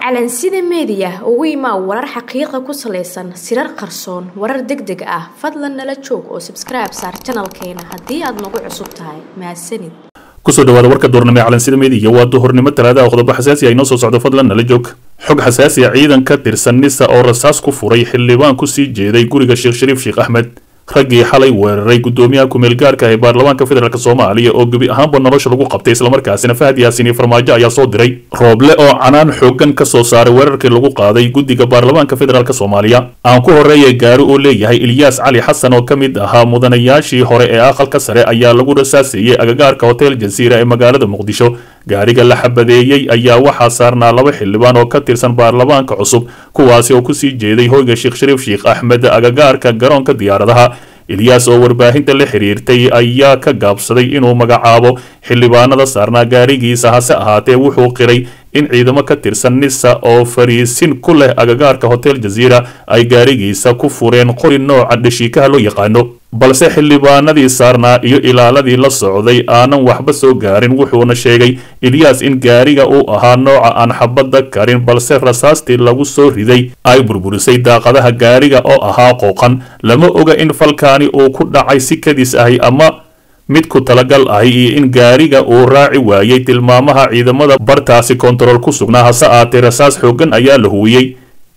calansida meediya ugu imaa warar xaqiiqa ku salaysan sirar qarsoon warar deg deg ah fadlan nala joog oo sabskribe saar janalkeena haddii aad nagu cusub tahay mahadsanid kusoo dhawaada warka duurnimo ee calansida meediya waa duhurnimo talaadaha qodobo xasaasi ay noo soo socdo fadlan nala joog xog xasaasi a ciidan ka tirsan nisa oo rasaas ku furay xildhibaan kusii jeeday guriga sheekh shariif sheekh axmed raggii xalay weeraray gudoomiyaha kumeel gaarka ee baarlamaanka federaalk soomaaliya oo gebi ahaanba nolosha lagu qabtay islamarkaasina fahad yaasiin iyo farmaajo ayaa soo diray rooble oo canaan xoogan ka soo saaray weerarkii lagu qaaday guddiga baarlamaanka federaalk soomaaliya aan ku horreeya gaari oo leeyahay ilyaas cali xasan oo ka mid ahaa mudanayaashii hore ee aqalka sare ayaa lagu rasaaseeyey agagaarka hotel jasiira ee magaalada muqdisho gaariga la xabadeeyey ayaa waxaa saarnaa laba xildhibaan oo ka tirsan baarlamaanka cusub kuwaasi oo kusii jeeday hoyga sheekh shariif sheekh axmed agagaarka garoonka diyaaradaha ilyaas oo warbaahinta la xiriirtay ayaa ka gaabsaday inuu magacaabo xildhibaanada saarnaa gaarigiisa hase ahaatee wuxuu qiray in ciidamo ka tirsan nisa oo fariisin ku leh agagaarka hotel jasiira ay gaarigiisa ku fureen qori nooca dhashiikaha loo yaqaano balse xildhibaanadii saarnaa iyo ilaaladii la socday aanan waxba soo gaarin wuxuuna sheegay ilyaas in gaariga uu ahaa nooca aan xabadda karin balse rasaastii lagu soo riday ay burburisay daaqadaha gaariga oo ahaa qooqan lama oga in falkaani uu ku dhacay si kadis ahi ama mid ku talagal ahi iyo in gaariga uu raaci waayey tilmaamaha ciidamada bartaasi kontarool ku sugnaa hase aatee rasaas xooggan ayaa la huwiyey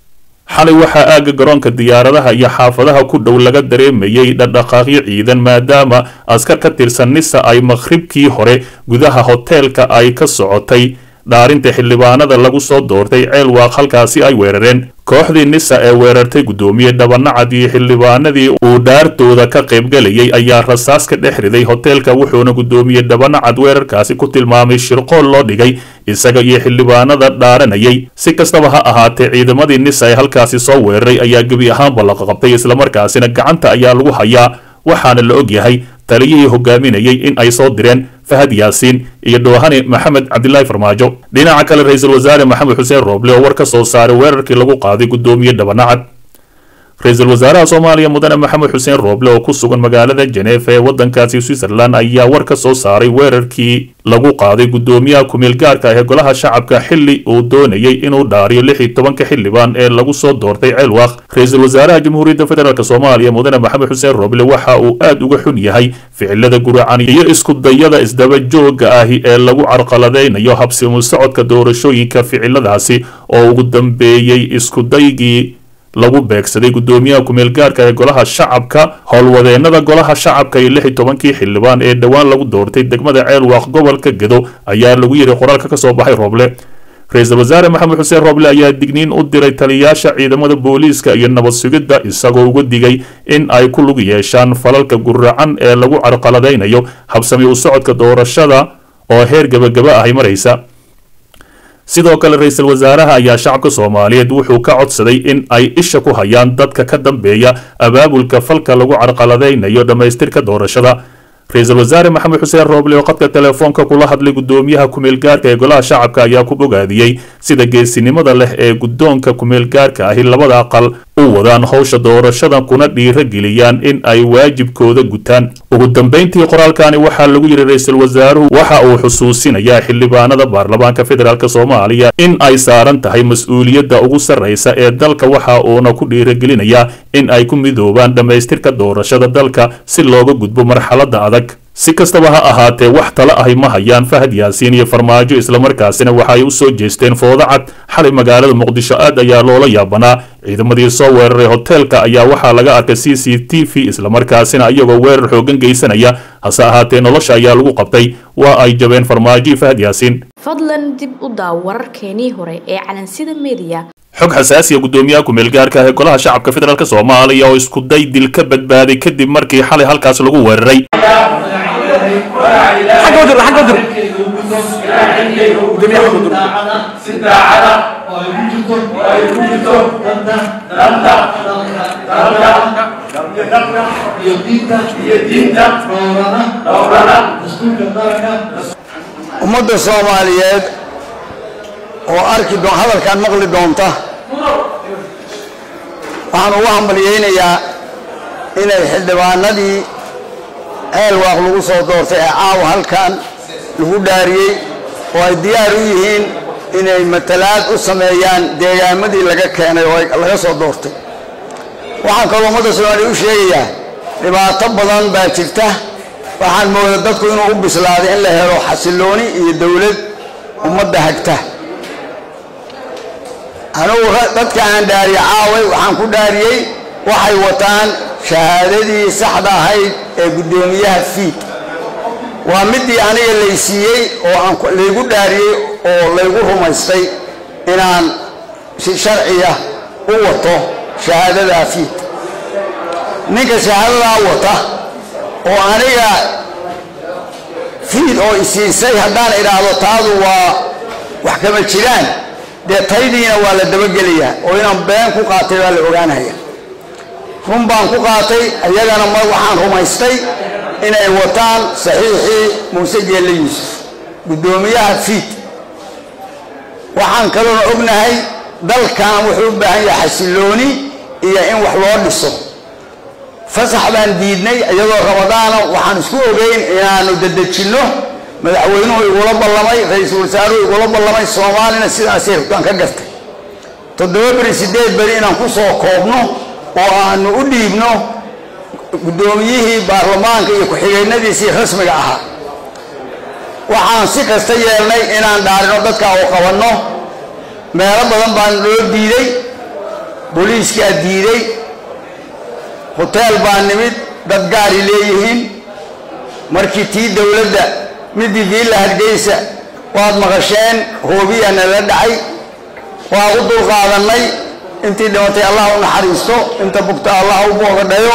xalay waxaa aagga garoonka diyaaradaha iyo xaafadaha ku dhow laga dareemayey dhaqdhaqaaqyo ciidan maadaama askar ka tirsan nisa ay maqhribkii hore gudaha hoteelka ay ka socotay dhaarinta xildhibaanada lagu soo doortay ceel waaq halkaasi ay weerareen kooxdii nisa ee weerartay guddoomiye dhabanacad iyo xildhibaanadii uu dhaartooda ka qaybgalayay ayaa rasaas ka dhex riday hoteelka wuxuuna guddoomiye dhabanacad weerarkaasi ku tilmaamay shirqool loo dhigay isaga iyo xildhibaanada dhaaranayay si kastaba ha ahaatee ciidamadii nisa ee halkaasi soo weeraray ayaa gebi ahaanba la qaqabtay islamarkaasina gacanta ayaa lagu hayaa waxaana la og yahay taliyihii hogaaminayay in ay soo direen fahad yaasiin iyo dhoohane maxamed cabdilaahi farmaajo dhinaca kale ra-iisul wasaare maxamed xuseen rooble oo war ka soo saaray weerarkii lagu qaaday guddoomiye dhabanacad ra-iisul wasaaraha soomaaliya mudane maxamed xuseen rooble oo ku sugan magaalada jeneefa ee waddankaasi switzerland ayaa war ka soo saaray weerarkii lagu qaaday guddoomiyaha kumeel gaarka ee golaha shacabka xili uu doonayay inuu dhaariyo lix iyo tobanka xildhibaan ee lagu soo doortay ceelwaaq ra-iisul wasaaraha jamhuuriyadda federaalk soomaaliya mudane maxamed xuseen rooble waxa uu aad uga xun yahay ficilada guracan iyo iskudayada isdaba joogga ahi ee lagu carqaladaynayo habsimu socodka doorashooyinka ficiladaasi oo ugu dambeeyey iskudaygii lagu beegsaday guddoomiyaha kumeel gaarka ee golaha shacabka howlwadeenada golaha shacabka iyo lix iyo tobankii xildhibaan ee dhowaan lagu doortay degmada ceelwaaq gobolka gedo ayaa lagu yidhi qoraalka ka soo baxay rooble ra-iisul wasaare maxamed xuseen rooble ayaa digniin u diray taliyaasha ciidamada booliiska iyo nabad sugidda isagoo uga digay in ay ku lug yeeshaan falalka guracan ee lagu carqaladaynayo habsami u socodka doorashada oo heer gebagaba ahay maraysa sidoo kale ra-iisul wasaaraha ayaa shacabka soomaaliyeed wuxuu ka codsaday in ay isha ku hayaan dadka ka dambeeya abaabulka falka lagu carqaladaynayo dhammaystirka doorashada ra-iisul wasaare maxamed xuseen rooble oo qadka telefoonka kula hadlay guddoomiyaha kumeel gaarka ee golaha shacabka ayaa ku bogaadiyey sida geesinimada leh ee guddoonka kumeel gaarka ahi labada aqal u wadaan howsha doorashada kuna dhiira geliyaan in ay waajibkooda gutaan ugu dambeyntii qoraalkani waxaa lagu yidhi ra-iisul wasaaruhu waxa uu xusuusinayaa xildhibaanada baarlamaanka federaalk soomaaliya in ay saaran tahay mas-uuliyadda ugu sarraysa ee dalka waxa uuna ku dhiiragelinayaa in ay ku midoobaan dhammaystirka doorashada dalka si looga gudbo marxaladda adag si kastaba ha ahaatee wax tala ahi ma hayaan fahad yaasiin iyo farmaajo islamarkaasina waxa ay u soo jeesteen foodo cad xalay magaalada muqdisho aad ayaa loola yaabanaa ciidamadii soo weeraray hoteelka ayaa waxaa laga arkay c c t v islamarkaasina iyagoo weerar xoogan geysanaya hase ahaatee nolosha ayaa lagu qabtay waa ay jabeen farmaajo iyo fahad yaasiin fadlan dib u daaw wararkeenii hore ee calansida meediya xog xasaasiya guddoomiyaha kumeel gaarka ee golaha shacabka federaalk soomaaliya oo isku day dil ka badbaaday kadib markii xalay halkaas lagu weeraray ummadda soomaaliyeed oo arki hadalkan maqli doonta waxaan ugu hambalyaynayaa inay xildhibaanadii ceelwaaq lagu soo doortay ee caawa halkan lagu dhaariyey oo ay diyaar u yihiin inay matalaad u sameeyaan deegaamadii laga keenay oo laga soo doortay waxaan kaloo ummadda soomaaliya u sheegayaa dhibaato badan baa jirta waxaan mooda dadku inuu u bislaaday in la helo xasilooni iyo dowlad ummadda hagta anugu dadka aan dhaariye caaway waxaan ku dhaariyey waxay wataan shahaadadii saxda ahayd ee guddoomiyaha fiid waa midii aniga laysiiyey oo aan laygu dhaariyey oo laygu rumaystay inaan si sharciya u wato shahaadadaa fiid ninka shahaadadaa wata oo aniga fiid oo isiisay haddaan idhaahdo taadu waa wax kama jiraan dee taydiina waa la dabagelayaa oo inaan been ku qaatay baa la ogaanaya run baan ku qaatay ayagana ma waxaan rumaystay inay wataan saxiixii muuse geelle yuusuf guddoomiyaha fiid waxaan kaloona ognahay dalkan wuxuu u baahan yahay xasilooni iyo in wax loo dhiso fasax baan diidnay iyadoo ramadaana waxaan isku ogeyn inaanu dadejinno madaxweynuhu igula ballamay ra-iisul wasaaruhu igula ballamay soomaalina sidaasay rabtaan ka gartay toddoba beri siddeed beri inaan ku soo koobno oo aanu u dhiibno guddoomiyihii baarlamaanka iyo ku-xigeennadiisii rasmiga ahaa waxaan si kasta yeelnay inaan dhaarino dadka oo qabanno meelo badan baan loo diiday booliiskaa diiday hoteel baa nimid dad gaari leeyihiin markii tii dowladda midii viilla hargeysa waad maqasheen hoobiya nala dhacay waa u dulqaadannay intii dhimatay allah u naxariisto inta bugta allah u boogadhayo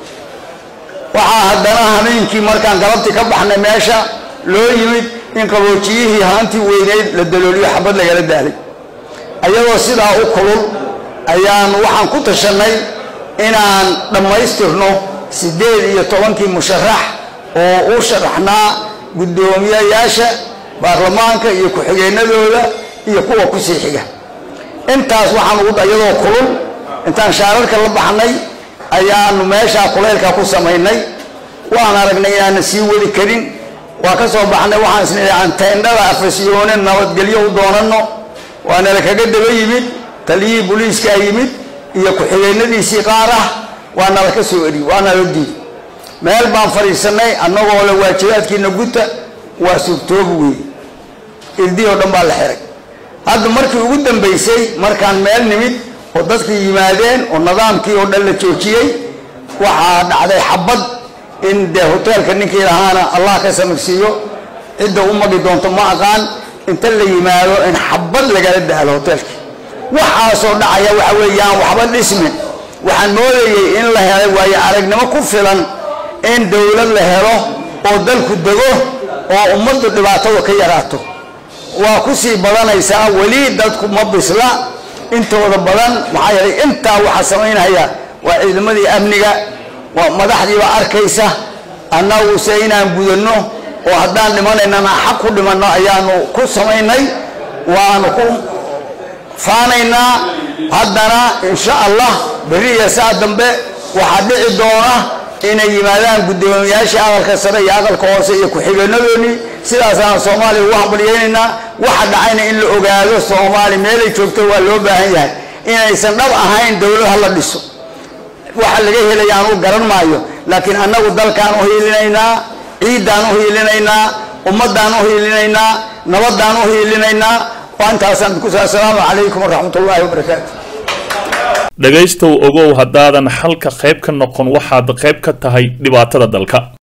waxaa haddana hameenkii markaan galabtii ka baxnay meesha loo yimid in qaboojiyihii haantii weyneyd la dalooliyo xabad lagala daalay ayadoo sidaa u kulul ayaan waxaan ku tashannay inaan dhammaystirno siddeed iyo tobankii musharax oo u sharaxnaa guddoomiyayaasha baarlamaanka iyo ku-xigeennadooda iyo kuwa ku sii xiga intaas waxaan ugu iyadoo kulul intaan shaararka la baxnay ayaanu meeshaa kulaylka ku samaynay waan aragnay inaana sii wadi karin waa ka soo baxnay waxaan isnidhi aan teendhada afasyoone nabadgelyo u doonanno waanala kaga daba yimid taliyihii booliiskaa yimid iyo ku-xigeennadiisii qaar ah waa nala ka soo eri waa nala diiday meel baan fadhiisannay annagoo le waajibaadkiina guta waa suurtoobi weeye irdii oo dhan baa la xiray hadda markii ugu dambaysay markaan meel nimid oo dadkii yimaadeen oo nidaamkii oo dhan la joojiyey waxaa dhacday xabad in dee hoteelka ninkii lahaana allah ka samirsiiyo cidda u magi doonto ma aqaan inta la yimaado in xabad lagala daalo hoteelkii waxaasoo dhacaya waxa weeyaan waxba dhismin waxaan moodayey in la helay waayo aragnimo ku filan in dowlad la helo oo dalku dego oo ummaddu dhibaatada ka yaraato waa ku sii badanaysaa weli dadku ma bisla intooda badan maxaa yeelay intaa waxaa samaynaya waa ciidamadii amniga waa madaxdiiba arkaysa annaguse inaan gudanno oo haddaan dhimanaynana xaq ku dhimanno ayaanu ku samaynay waanu ku faanaynaa haddana insha allah berri iyo saa dambe waxaa dhici doona inay yimaadaan guddoomiyaashii aqalka sare iyo aqalka hoose iyo ku-xigeenadoodii sidaasaan soomaaliya ugu hambalyeynaynaa waxa dhacayna in la ogaado soomaali meelay joogto waa loo baahan yahay inaysan dhab ahayn dowlad ha la dhiso waxa laga helaya anugu garan maayo laakiin annagu dalkaan u hiilinaynaa ciiddaan u hiilinaynaa ummaddaan u hiilinaynaa nabaddaan u hiilinaynaa waa intaasaan idinku saa asalaamu calaykum waraxmat ullaahi wabarakaatu dhegaystow ogow haddaadan xalka qayb ka noqon waxaad qayb ka tahay dhibaatada dalka